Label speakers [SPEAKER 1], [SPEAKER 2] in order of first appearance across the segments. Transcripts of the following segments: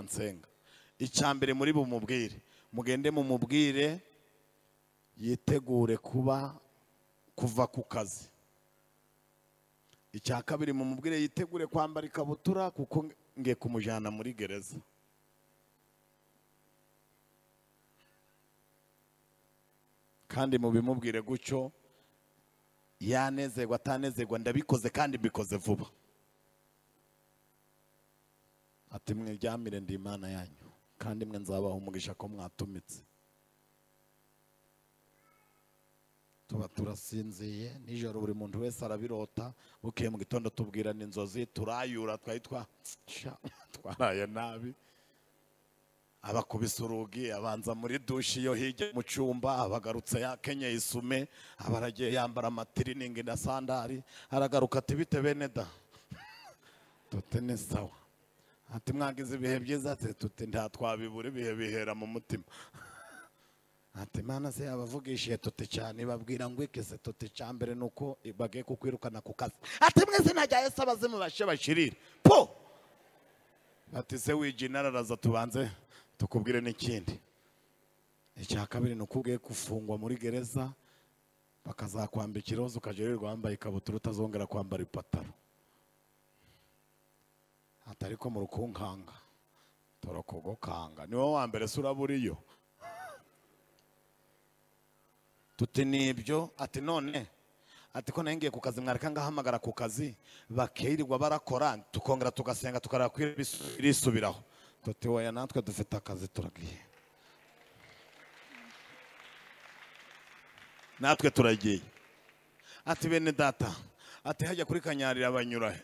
[SPEAKER 1] ansenga icya mbere muri bumubwire mugende mumubwire yitegure kuba kuva ku kazi icya kabiri mumubwire yitegure kwambara ikabutura kuko nge kumujyana muri gereza kandi mubimubwire gutyo yanezerwa atanezerwa ndabikoze kandi mbikoze vuba ati mwiryamire ndi imana yanyu kandi mwe nzabaha umugisha ko mwatumitse tuba turasinziye nijoro buri muntu wese arabirota bukeye mu gitondo tubwirana inzozi turayura twari twa sha, twaraye nabi abakubise urugi abanza muri dushe iyo hirya mu cyumba abagarutse yakenyeye isume aba aragiye yambara amatiriningi na sandari aragaruka ati bite bene da tute ni sawa ati mwagize ibihe byiza ati tute nta twabibura ibihe bihera mu mutima ati mana se yabavugishije tute cyane babwira ngo iki se tute cya mbere ni uko bagiye kukwirukana ku kazi ati mwese najya yesi abazimu bashe bashirire po ati se wigi inararaza tubanze tukubwire n'ikindi icya kabiri ni uko ugiye gufungwa muri gereza bakazakwambika iroza ukajya wirirwa wambaye ikabutura utazongera kwambara ipataro ati ariko mu rukunkanga turakugukanga ni wowe wa mbere se urabura iyo tuti ni ibyo ati none ati ko ngiye ku kazi mwareka ngahamagara ku kazi bakirirwa barakora tukongera tugasenga tukareba ko irisubiraho tuti wowe natwe dufite akazi turagiye natwe turagiye ati bene data ati hajya kuri kanyarira banyura he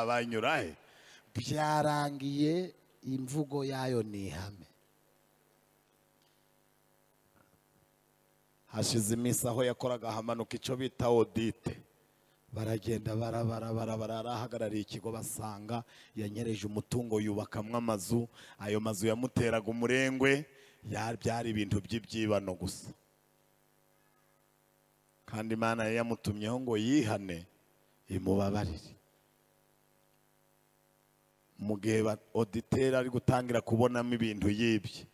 [SPEAKER 1] banyura he byarangiye imvugo yayo ni ihame hashize iminsi aho yakoraga hamanuka icyo bita odite baragenda barabara barabara arahagarariye ikigo basanga yanyereje umutungo yubakamwo amazu ayo mazu yamuteraga umurengwe ya- byari ibintu by'ibyibano gusa kandi imana yari yamutumyeho ngo yihane imubabarire mu gihe ba- oditeri ari gutangira kubonamo ibintu yibye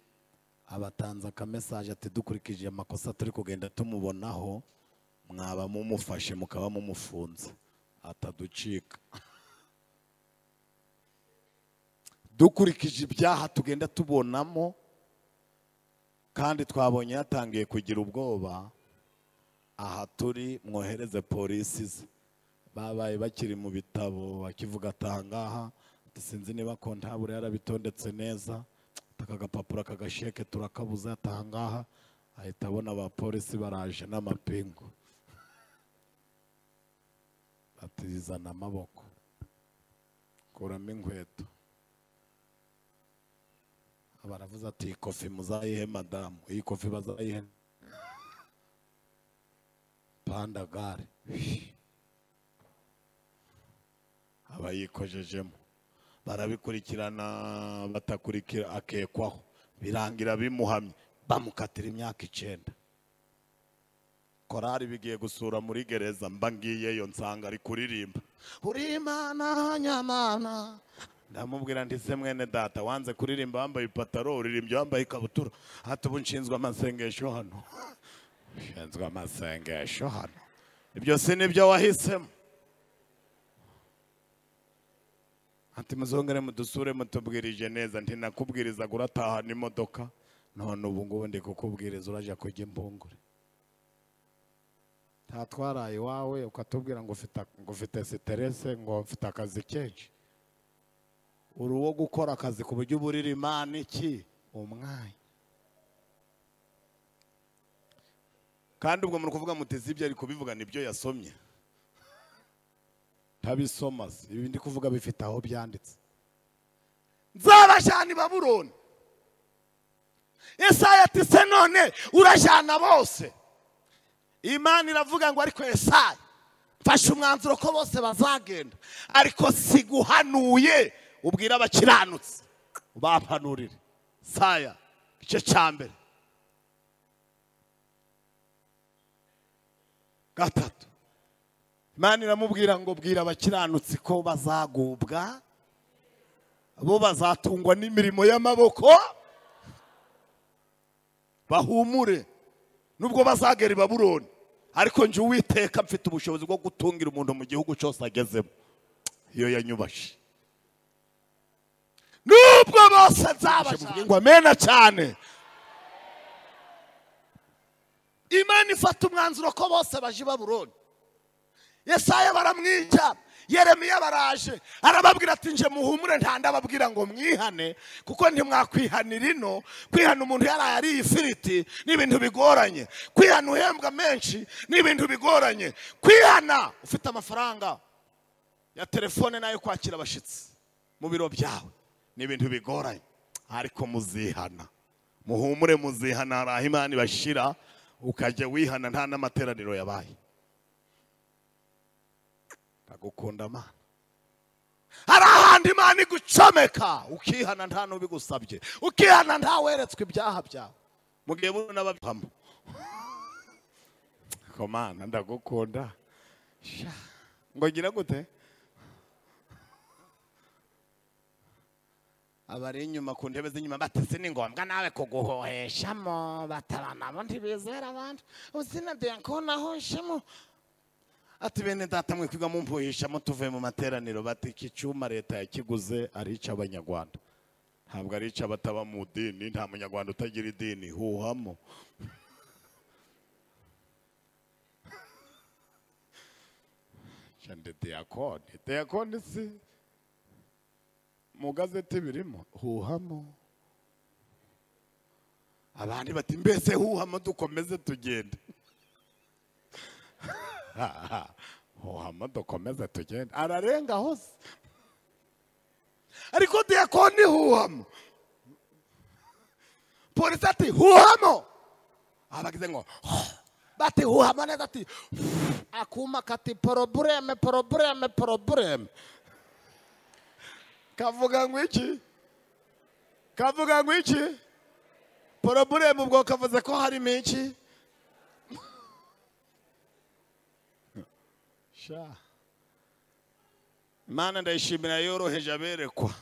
[SPEAKER 1] abatanze akamesaje ati dukurikije amakosa turi kugenda tumubonaho mwaba mumufashe mukaba mumufunze ataducika dukurikije ibyaha tugenda tubonamo kandi twabonye yatangiye kugira ubwoba aha turi mwohereze polisi ze babaye bakiri mu bitabo bakivuga atangaha sinzi niba kontabure yarabitondetse neza aka gapapuro aka gasheke turakabuze atangaha ahita abona abapolisi baraje n'amapingu batizana amaboko kuramo inkweto baravuze ati iyi kofi muzayihe madamu iyi kofi bazayihe panda gare aba yikojejemo barabikurikirana batakurikira akekwaho birangira bimuhamye bamukatira imyaka icyenda korari bigiye gusura muri gereza mba ngiyeyo nsanga ari kuririmba urimana nyamana ndamubwira nti se mwene data wanze kuririmba wambaye ipataro uririmbye wambaye ikabutura hati ubu nshinzwe amasengesho hano nshinzwe amasengesho hano ibyo si nibyo wahisemo ati muzongere mudusure mutubwirije neza nti nakubwirizaga uratahana imodoka none ubu ngubu ndi kukubwiriza urajya kujya imbungure nta twaraye iwawe ukatubwira ngo ufite ngo ufite siterese ngo ufite akazi kenshi uri uwo gukora akazi ku buryo uba urira imana iki umwanya kandi ubwo muri kuvuga muti si ibyo ari kubivuga nibyo yasomye ntabisoma se ibi ndi kuvuga bifite aho byanditse nzabajyana i baburoni esaya ati se none urajyana bose imana iravuga ngo ariko esaya mfashe umwanzuro ko bose bazagenda ariko siguhanuye ubwira abakiranutsi bapanurire saya igice cya mbere gatatu imana iramubwira ngo bwira abakiranutsi ko bazagubwa bo bazatungwa n'imirimo y'amaboko bahumure nubwo bazagera i babuloni ariko njye uwiteka mfite ubushobozi bwo gutungira umuntu mu gihugu cyose agezemo iyo yanyubashe nubwo bose nzabasha ngo amena cyane imana ifata umwanzuro ko bose baje i babuloni yesaya baramwica yeremiya baraje arababwira ati nje muhumure nta ndababwira ngo mwihane kuko ntimwakwihanira ino kwihana umuntu yaraye ariye ifiriti ni ibintu bigoranye kwihana uhembwa menshi ni ibintu bigoranye kwihana ufite amafaranga ya telefone n'ayo kwakira abashyitsi mu biro byawe ni ibintu bigoranye ariko muzihana muhumure muzihana hari aho imana ibashyira ukajya wihana nta n'amateraniro yabaye ndagukunda amana hari ahandi imana igucomeka ukihana nta n'ubigusabye ukihana ntaweretswe ibyaha byawe mu gihe buno n'ababihamo komana ndagukunda sha ngo ngira gute abari inyuma ku ntebe z'inyuma batese ni ngombwa nawe kuguhoheshamo batabana bundi bizera abandi uzina duyakunahoshemo ati bene data mwe kwiga mumpuhishamo tuvuye mu materaniro bati iki cyuma leta yakiguze ari icy'abanyarwanda ntabwo ari icy'abataba mu idini nta munyarwanda utagira idini huhamo cyane diyakoni diyakoni si mu gazeti birimo huhamo abandi bati mbese huhamo dukomeze tugende huhamo dukomeze tugende ararenga hose ariko diyakoni huhamo polisi ati huhamo abagize ngo bati huhamo neza ati akuma kati porobureme porobureme porobureme kavuga ngo iki kavuga ngo iki poroburemu ubwo kavuze ko harimo iki sha imana ndayishimira yoroheje aberekwa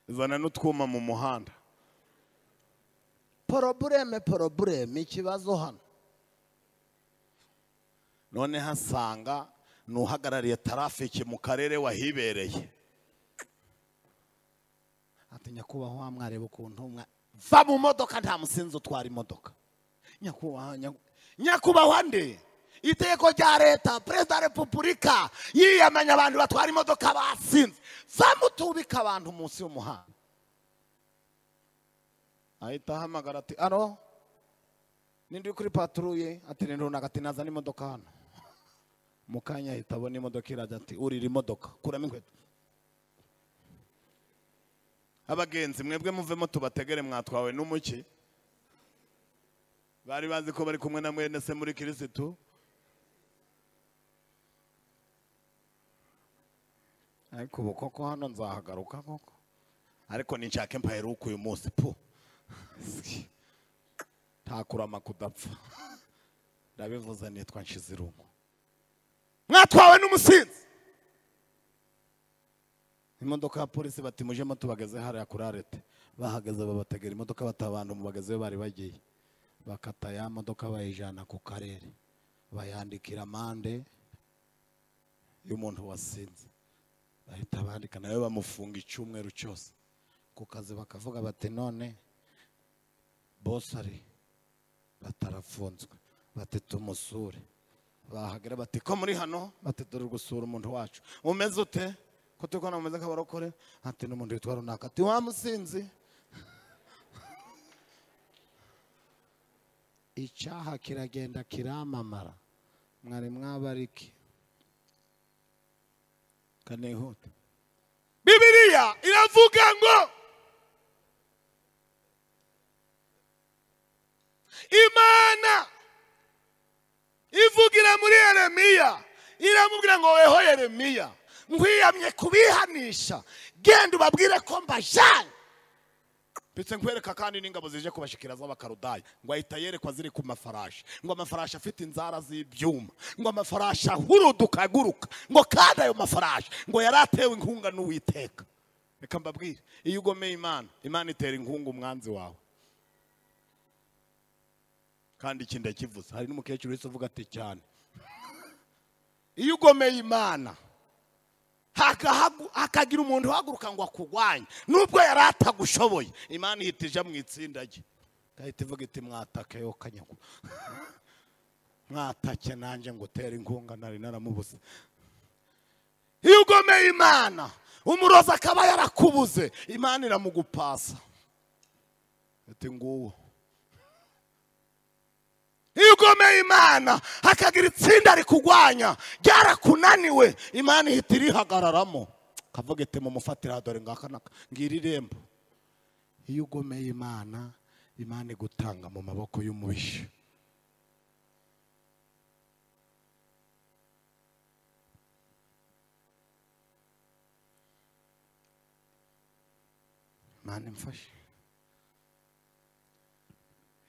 [SPEAKER 1] izana n'utwuma mu muhanda porobureme porobureme ikibazo hano none hasanga n'uhagarariye tarafiki mu karere wahibereye ati nyakubahwa wamwareba ukuntu va mu modoka nta musinzi utwara imodoka nyakubahwa nyakubahwa nde iteko rya leta perezida wa repubulika yiyamanya abantu batwara imodoka basinze va mutubika abantu munsi y'umuhanda ahita ahamagara ati aro nindi kuri paturuye ati ni runaka ati nazana imodoka hano mu kanya ahita abona imodoka irajya ati urira imodoka kuramo inkweto abagenzi mwebwe muvemo tubategere mwatwawe n'umuki bari bazi ko bari kumwe na mwene se muri kirisitu ariko ubu koko hano nzahagaruka koko ariko ninshake mpaheruka uyu munsi pu ntakurama kudapfa ndabivuze nitwa nshizirungu mwatwawe n'umusinzi imodoka ya polisi bati mujemo tubageze hariya kuri arete bahagaze babategera imodoka batabana bagezeyo bari bagiye bakata ya modoka bayijyana ku karere bayandikira amande y'umuntu wasinze bahita bandika nawe bamufunga icyumweru cyose ku kazi bakavuga bati none bose ari batarafunzwe bati tumusure bahagera bati ko muri hano bati dore gusura umuntu wacu umeze ute ko turi kubona bameze nk'abarokore ati n'umuntu witwa runaka ati wa musinzi icyaha kiragenda kiramamara mwari mwabariki kanihute bibiriya iravuga ngo imana ivugira muri yeremiya iramubwira ngo weho yeremiya nkwiyamye kubihanisha genda ubabwire ko mbajyanye ndetse nkwereka kandi n'ingabo zije kubashikira z'abakarudaya ngo ahita yerekwa ziri ku mafarashi ngo amafarashi afite inzara z'ibyuma ngo amafarashi ahuruduka aguruka ngo kandi ayo mafarashi ngo yari atewe inkunga n'uwiteka reka mbabwire iyo ugomeye imana imana itera inkungu umwanzi wawe kandi iki ndakivuze hari n'umukecuru wese uvuga ati cyane iyo ugomeye imana hakahagu- hakagira umuntu uhaguruka ngo akurwanye nubwo yari atagushoboye imana ihita ija mu itsinda rye igahita ivuga iti mwatake yo kanyagu mwatake nanjye ngo utere inkunga nari naramubuze iyo ugomeye imana umurozi akaba yarakubuze imana iramugupasa ati nguwo iyo ugomeye imana hakagira itsinda rikurwanya ryarakunaniwe imana ihita irihagararamo kavuga iti mumufatira dore ngaka naka ngira irembo iyo ugomeye imana imana igutanga mu maboko y'umubisha imana imfashe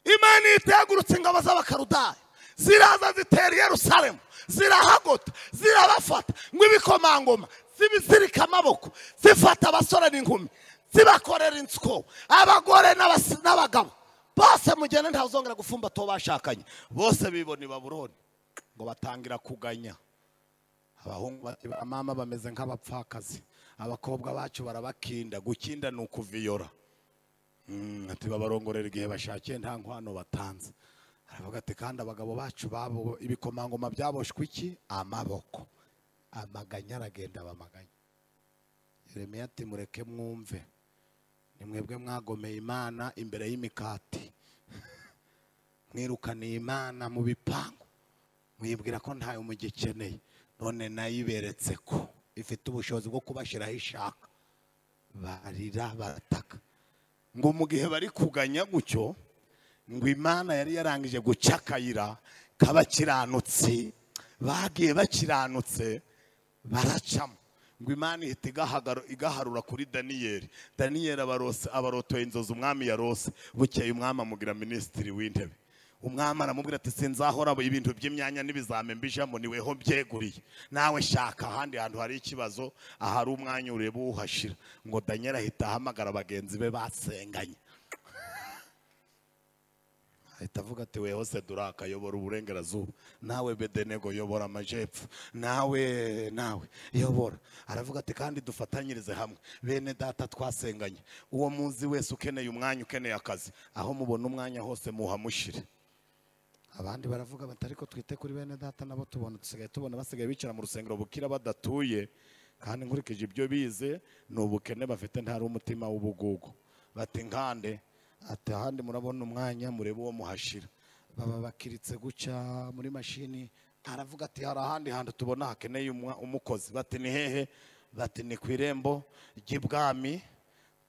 [SPEAKER 1] imana yitagurutse ingabo z'abakarudaya ziraza zitera i yerusalemu zirahagota zirabafata ngo ibikomangoma zibizirika amaboko zifata abasore n'inkumi zibakorera inswo abagore n'abas- n'abagabo bose mugende ntawuzongera gufumbata uwo bashakanye bose bibona i baburoni ngo batangira kuganya abahungu ba- abamama bameze nk'abapfakazi abakobwa bacu barabakinda gukinda ni ukuviyora Mm, ati babarongorera igihe bashakiye nta nkwano batanze aravuga ati kandi abagabo bacu babo ibikomangoma byaboshwe iki amaboko amaganya aragenda bamaganya yeremiya ati mureke mwumve ni mwebwe mwagomeye imana imbere y'imikati mwirukaniye imana mu bipangu mwibwira ko ntayo mugikeneye none nayo iberetse ko ifite ubushobozi bwo kubashyiraho ishaka barira barataka ngo mu gihe bari kuganya gutyo ngo imana yari yarangije guca akayira k'abakiranutsi bagiye bakiranutse baracamo ngo imana ihita igahagaro- igaharura kuri daniyeli daniyeli abarose- abarotoye inzozi umwami yarose bukeye umwami amugira minisitiri w'intebe umwami aramubwira ati sinzahora ibintu by'imyanya n'ibizame mbijamo ni weho byeguriye nawe shaka ahandi hantu hari ikibazo ahari umwanya ureba uwuhashira ngo danyeli ahita ahamagara bagenzi be basenganye ahita avuga ati we hose duraka yobora uburengerazuba nawe bedenego yobora amajepfo nawe nawe yobora aravuga ati kandi dufatanyirize hamwe bene data twasenganye uwo muzi wese ukeneye umwanya ukeneye akazi aho mubona umwanya hose muhamushire abandi baravuga bati ariko twite kuri bene data nabo tubona dusigaye tubona basigaye bicara mu rusengero bukira badatuye kandi nkurikije ibyo bize ni ubukene bafite ntari umutima w'ubugugu bati nkande ati ahandi murabona umwanya murebe uwo muhashira baba bakiritse guca muri mashini aravuga ati hari ahandi hantu tubona hakeneye umwa- umukozi bati ni hehe bati ni ku irembo ry'ibwami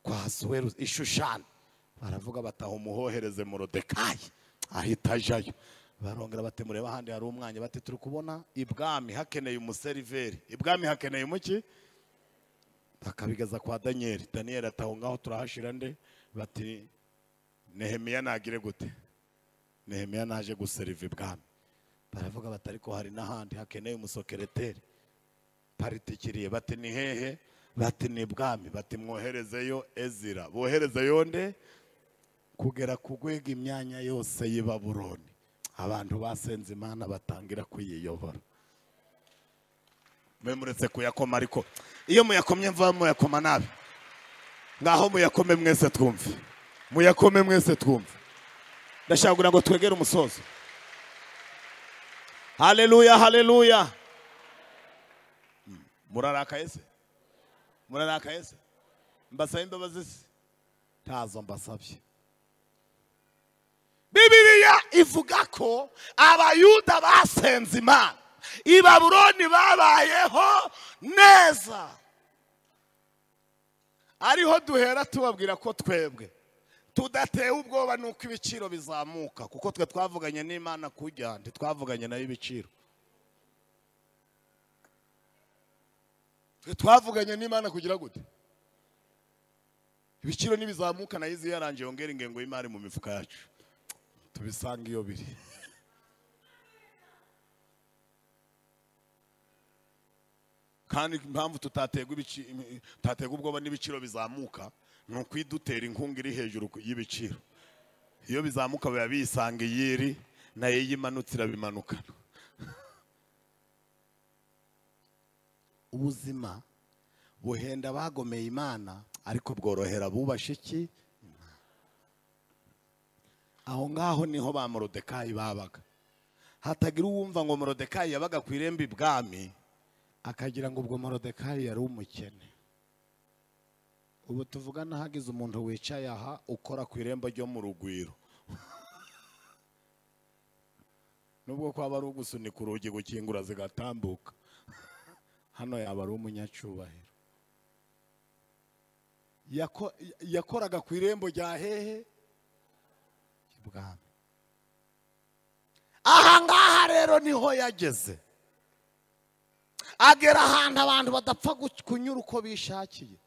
[SPEAKER 1] kwa suweru ishushani baravuga bataha umuhohereze morodekayi ahita ajayo barongera bati murebe ahandi hari umwanya bati turi kubona ibwami hakeneye umuseriveri ibwami hakeneye umuki bakabigeza kwa daniyeli daniyeli ati aho ngaho turahashira nde bati nehemiya nagire gute nehemiya naje guseriva ibwami baravuga bati ariko hari n'ahandi hakeneye umusokereteri paritikiriye bati ni hehe bati ni ibwami bati mwoherezeyo ezira boherezeyo nde kugera ku rwego imyanya yose y'i Baburoni abantu basenze imana batangira kuyiyobora mwe muretse kuyakoma ariko iyo muyakomye mva muyakoma nabi ngaho muyakome mwese twumve muyakome mwese twumve ndashaka kugira ngo twegere umusozo haleluya haleluya murarakaye se murarakaye se mbasabe imbabazi se ntazo mbasabye bibiriya ivuga ko abayuda basenze imana i baburoni babayeho neza ariho duhera tubabwira ko twebwe tudatewe ubwoba nuko ibiciro bizamuka kuko twe twavuganye n'imana kujya ntitwavuganye nayo ibiciro twe twavuganye n'imana kugira gute ibiciro nibizamuka nayo izi yarangiye yongera ingengo y'imari mu mifuka yacu tubisanga iyo biri kandi impamvu tutaterwa ibici- imi- tutaterwa ubwoba n'ibiciro bizamuka ni ukwidutera inkunga iri hejuru ku- y'ibiciro iyo bizamuka biba bisanga iyiri nayo iyo imanutse irabimanukana ubuzima buhenda bagomeye imana ariko bworohera abubasha iki aho ngaho niho ba morodekayi babaga hatagira uwumva ngo morodekayi yabaga ku irembo ibwami akagira ngo ubwo morodekayi yari umukene ubu tuvugana hagize umuntu wicaye aha ukora ku irembo ryo mu rugwiro nubwo kwaba ari ugusunika urugi gukingura zigatambuka hano yaba ari umunyacyubahiro Yako- yakoraga ku irembo rya hehe ibwami aha ngaha rero niho yageze agera ahantu abantu badapfa gu- kunyura uko bishakiye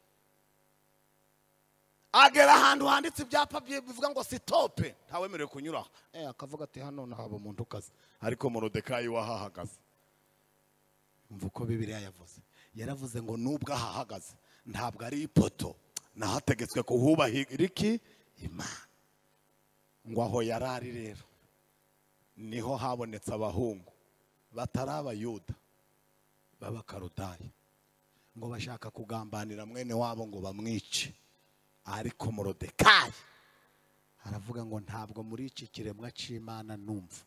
[SPEAKER 1] agera ahantu handitse ibyapa bye- bivuga ngo sitope ntawemerewe kunyura aho Eh, akavuga ati hano nahaba umuntu ukaze ariko morodekayi wahahagaze umva uko bibiriya yavuze yaravuze ngo nubwo ahahagaze ntabwo ari ipoto nahategetswe kuhubahira iki imana ngo aho yari ari rero niho habonetse abahungu batari abayuda b'abakarudaya ngo bashaka kugambanira mwene wabo ngo bamwice ariko morodekayi aravuga ngo ntabwo muri iki kiremwa cy'imana numva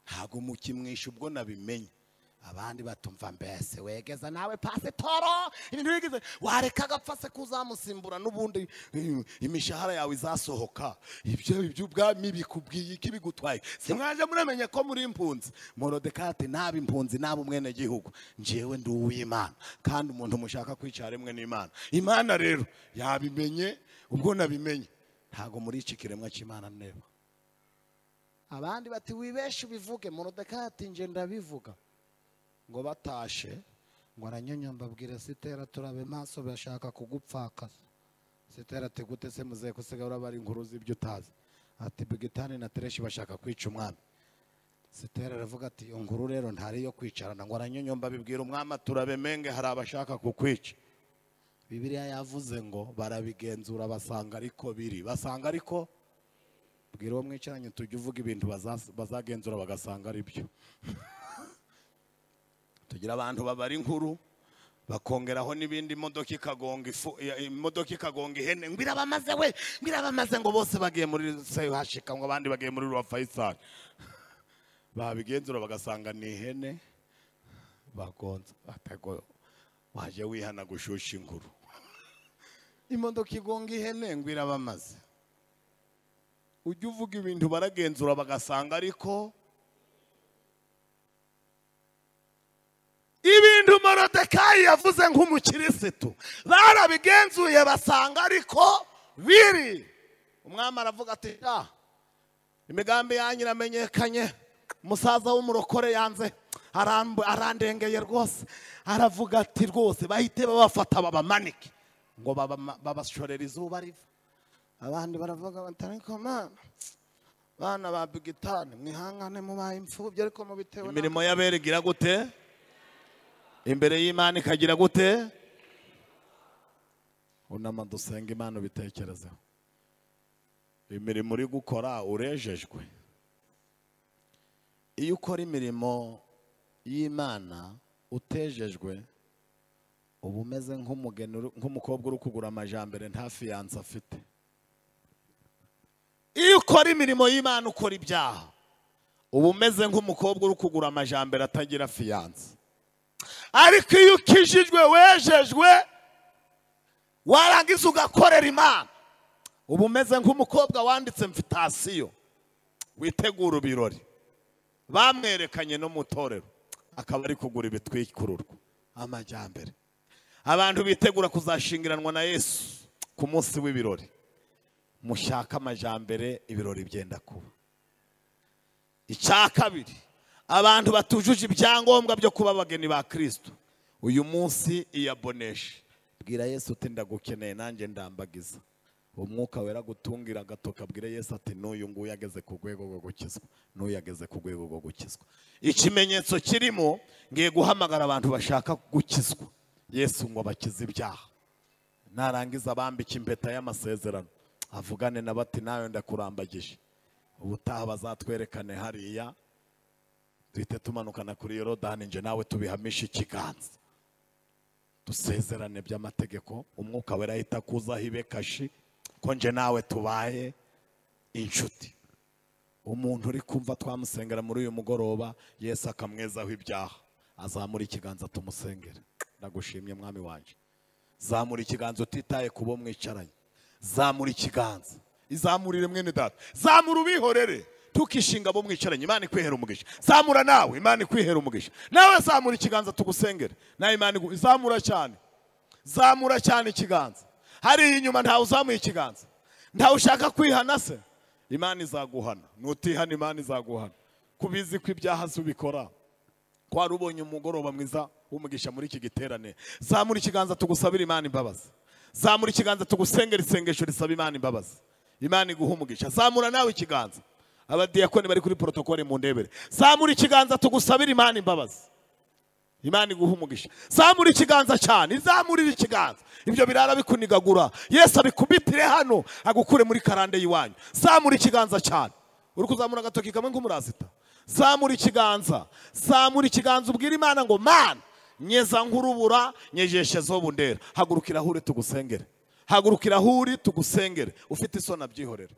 [SPEAKER 1] ntabwo mukimwisha ubwo nabimenye abandi batumva mbese wegeza nawe pasiporo ibintu wigeze wareka agapfa se kuzamusimbura n'ubundi eh, imishahara yawe izasohoka ibyo iby'ubwami bikubwiye iki bigutwaye simwaje muramenye ko muri impunzi morodekayi ati naba impunzi naba umwenegihugu njyewe ndi uw'imana kandi umuntu mushaka kwicara rimwe n'imana imana rero yabimenye ubwo nabimenye ntabwo muri iki kiremwa cy'imana neba abandi bati wibeshe ubivuge morodekayi ati nje ndabivuga ngo batashe ngo aranyunya mbabwire sitera turabe maso bashaka kugupfakaza sitera ati gute se muzeye kusiga urabara inkuru z'ibyo utazi ati bigitani na tereshi bashaka kwica umwami sitera aravuga ati iyo nkuru rero ntari iyo kwicarana ngo aranyunya mbabibwira umwami turabe menge hari abashaka kukwica bibiliya yavuze ngo barabigenzura basanga ariko biri basanga ariko bwira uwo mwicaranye tujya uvuga ibintu baza- bazagenzura bagasanga ari byo tugira abantu babara inkuru bakongeraho n'ibindi imodoka ikagonga ifu ya- imodoka ikagonga ihene ngo irabamaze we ngo irabamaze ngo bose bagiye muri sehashika ngo abandi bagiye muri ruwa fayisali babigenzura bagasanga ni ihene bagonze batego waje wihana gushusha inkuru imodoka igonga ihene ngo irabamaze ujya uvuga ibintu baragenzura bagasanga ariko ibintu morodekayi yavuze nk'umukirisitu barabigenzuye basanga ariko biri umwami aravuga ati "Ah, imigambi yanyu iramenyekanye umusaza w'umurokore yanze aramb- arandengeye rwose aravuga ati rwose bahite babafata babamanike ngo babama- babashorere izuba riva abandi baravuga bati ariko mana bana ba bigitani mwihangane mubaye imfubyi ariko mubitewe na- imirimo y'abera igira gute imbere y'imana ikagira gute unama dusenga imana ubitekerezeho imirimo uri gukora urejejwe iyo ukora imirimo y'imana utejejwe uba umeze nk'umugeni uri- nk'umukobwa uri kugura amajambere nta fiyanse afite iyo ukora imirimo y'imana ukora ibyaha uba umeze nk'umukobwa uri kugura amajambere atagira fiyanse ariko iyo ukijijwe wejejwe warangiza ugakorera imana uba umeze nk'umukobwa wanditse mvitasiyo witegura ibirori bamwerekanye no mu itorero akaba ari kugura ibitwikururwa amajyambere abantu bitegura kuzashingiranwa na yesu ku munsi w'ibirori mushaka amajyambere ibirori byenda kuba icya kabiri abantu batujuje ibyangombwa byo kuba abageni ba kirisito uyu munsi iyaboneshe bwira yesu uti ndagukeneye nanjye ndambagiza umwuka wera gutungira agato kabwire yesu ati n'uyu nguyu ageze ku rwego rwo gukizwa n'uyu ageze ku rwego rwo gukizwa ikimenyetso kirimo ngiye guhamagara abantu bashaka gukizwa yesu ngo bakize ibyaha narangiza abambike impeta y'amasezerano avugane na bati nawe ndakurambagije ubutaha bazatwerekane hariya duhite tumanukana kuri yorodani nje nawe tubihamishe ikiganza dusezerane by'amategeko umwuka wera ahita akuzaho ibe kashi ko nje nawe tubaye inshuti umuntu uri kumva twamusengera muri uyu mugoroba yesu akamwezaho ibyaha azamura ikiganza tumusengere ndagushimye mwami wanjye zamura ikiganza utitaye ku bo mwicaranye zamura ikiganza izamurire mwene data zamura ubihorere tukishinga abo mwicaranye imana ikwihera umugisha zamura nawe imana ikwihera umugisha nawe zamura ikiganza tugusengere nawe imana igu- zamura cyane zamura cyane ikiganza hariya inyuma ntawe uzamuye ikiganza ntawe ushaka kwihana se imana izaguhana nutihana imana izaguhana kubizi ko ibyaha zubikora ko wari ubonye umugoroba mwiza w'umugisha muri iki giterane zamura ikiganza tugusabire imana imbabazi zamura ikiganza tugusengera isengesho risaba imana imbabazi imana iguha umugisha zamura nawe ikiganza abadiyakoni bari kuri porotokole mu ndebere zamura ikiganza tugusabire imana imbabazi imana iguha umugisha zamura ikiganza cyane izamurire ikiganza ibyo birara bikunigagura yesu abikubitire hano agukure muri karande y'iwanyu zamura ikiganza cyane uri kuzamura agatoki kamwe nk'umurasita zamura ikiganza zamura ikiganza ubwira imana ngo mana nyeza nk'urubura nyejeshezeho bundera hagurukira ahure tugusengere hagurukira ahure tugusengere ufite isoni abyihorere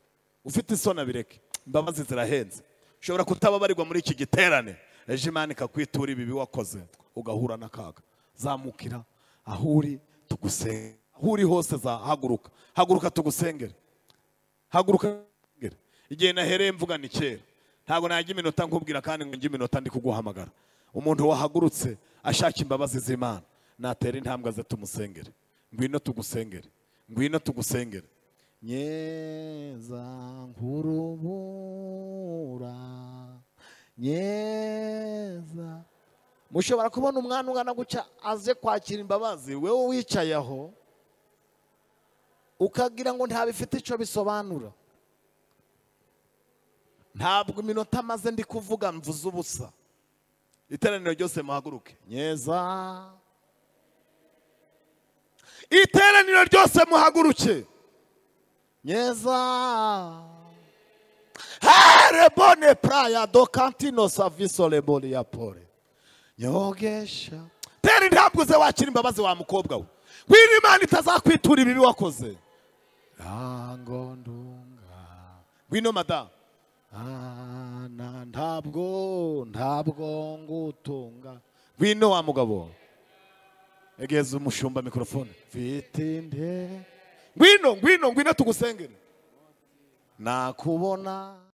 [SPEAKER 1] ufite isoni abireke imbabazi zirahenze ushobora kutababarirwa muri iki giterane ejo imana ikakwitura ibibi wakoze ugahura n'akaga zamukira aho uri tugusengere aho uri hose zahaguruka haguruka tugusengere haguruka tugusengere igihe nahereye mvuga ni kera ntabwo najya iminota nkubwira kandi ngo njye iminota ndi kuguhamagara umuntu wahagurutse ashaka imbabazi z'imana natera intambwe ze tumusengere ngwino tugusengere ngwino tugusengere nyeza nkurubura nyeza mushobora kubona umwana ungana gutya aze kwakira imbabazi wowe wicaye aho ukagira ngo ntabifite icyo bisobanura ntabwo iminota amaze ndi kuvuga mvuze ubusa iteraniro ryose muhaguruke nyeza iteraniro ryose muhaguruke nyeza Hare bone praya do kantino saviso leboli ya pole. Nyogesha. Tera intambwe ze wakira imbabazi wa mukobwa we. Kwira Imana itazakwitura ibibi wakoze. Rango ndunga. Ngwino madamu. Ana ntabwo ntabwo ngutunga. Ngwino wa mugabo. Egeza umushumba mikrofone. Fitinde. Ngwino ngwino ngwino tugusengere. nakubona